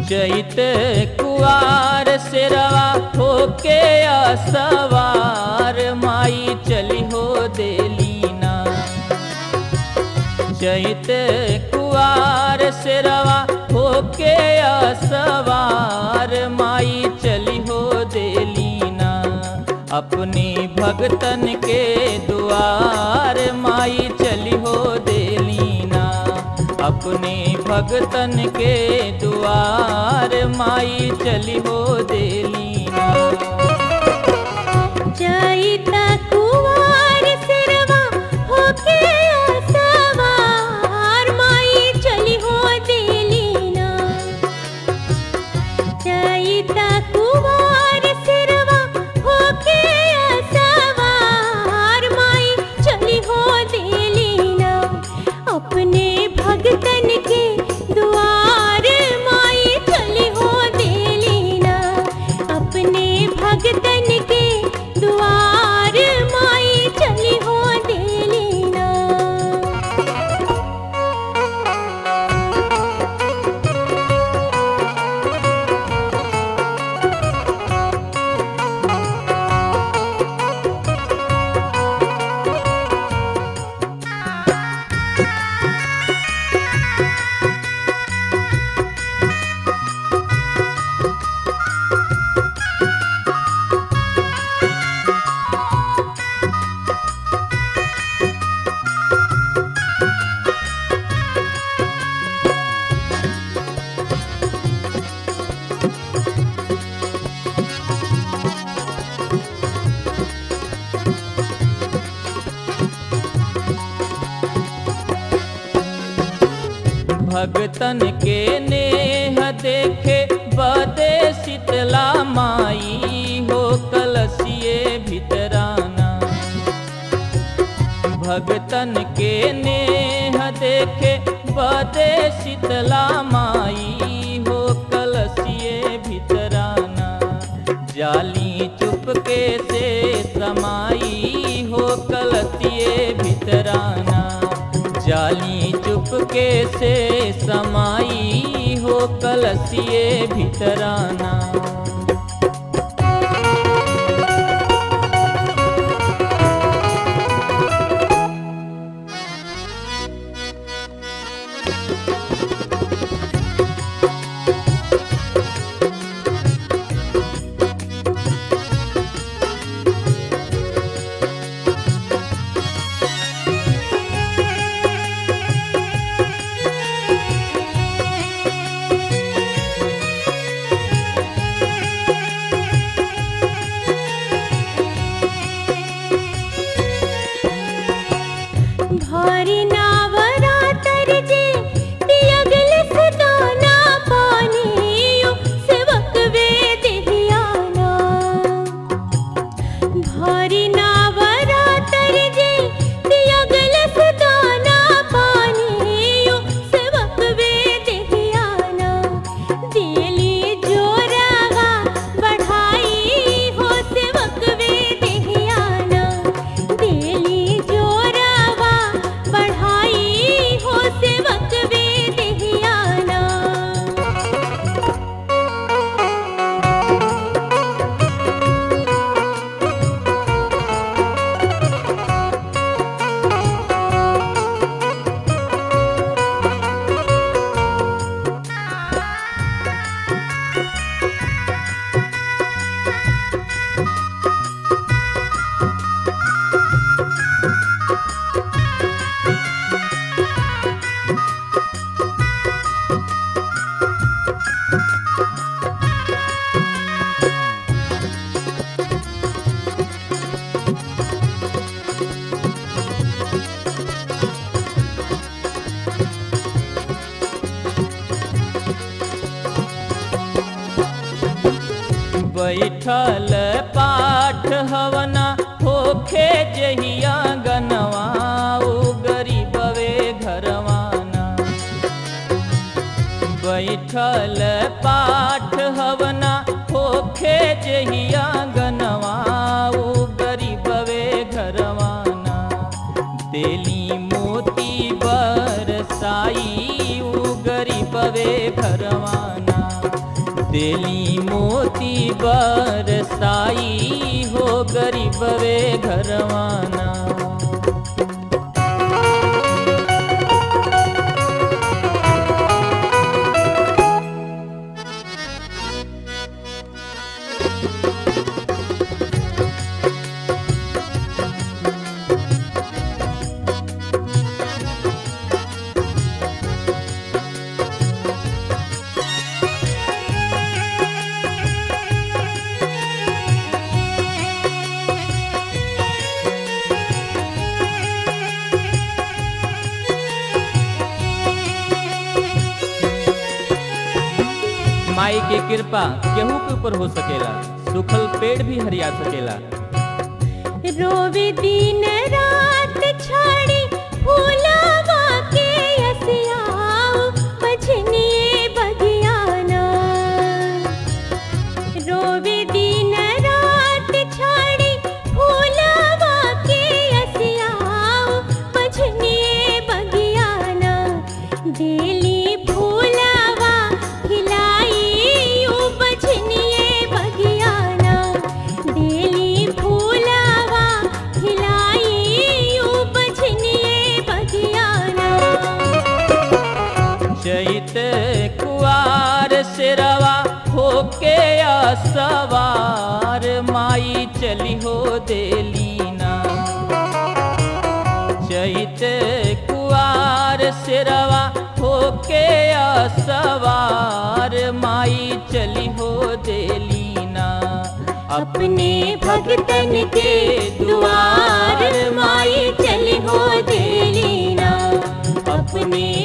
चैत कुआर सिरवा होके असवार माई चली हो देलीना चैत कुआर सिरवा होके असवार माई चली हो देलीना अपनी भगतन के दुआर माई चली हो देलीना अपने भगतन के दुआर माई चली हो देलीना चैता कुवार सिरवा होके सवार माई चली हो देलीना चैता कुवार सिरवा होके सवार माई चली हो देलीना अपने भगतन के दुआर माई चली हो देलीना अपने भगतन के दुआर माई चली हो देलीना भगतन के नेह देखे बदे शीतला माई हो कलसिए भितराना भगतन के नेह देखे बदे शीतला माई हो कलसिए भितराना जाली चुपके से समाई हो कलसिए भितराना जाली चुपके से समाई हो कलसिए भितराना भारी नावरातर जे दियगल सदाना पानियो सेवक वेद हियाना भारी नावरातर जे दियगल सदाना पानियो सेवक वेद हियाना दिली जोरावा बढ़ाई हो सेवक वेद हियाना दिली जोरावा बढ़ाई हो सेवक वेद हियाना बैठल पाठ हवना होखे जहिया गनवा उ गरीबवे घरवाना बैठल पाठ हवना होखे जहिया गनवा उ गरीबवे घरवाना तेली मोती बरसाई उ गरीबवे घरवाना देली मोती बरसाई हो गरीबवे घरवाना माई के कृपा केहू के ऊपर हो सकेला सुखल पेड़ भी हरिया सकेला रोवे दिन रात छाड़ी फूलवा के हसियाओ बजनिए बगियाना रोवे दिन रात छाड़ी फूलवा के हसियाओ बजनिए बगियाना डेली फूलवा खिलाई ऊ बजनिए बगियाना डेली फूलवा खिलाई ऊ बजनिए बगियाना चैत कुआर सिरवा होके सवार माई चली हो देलीना चैत कुआर सिरवा होके सवार माई चली हो देलीना अपने भगतन के द्वार माई चली हो देलीना अपने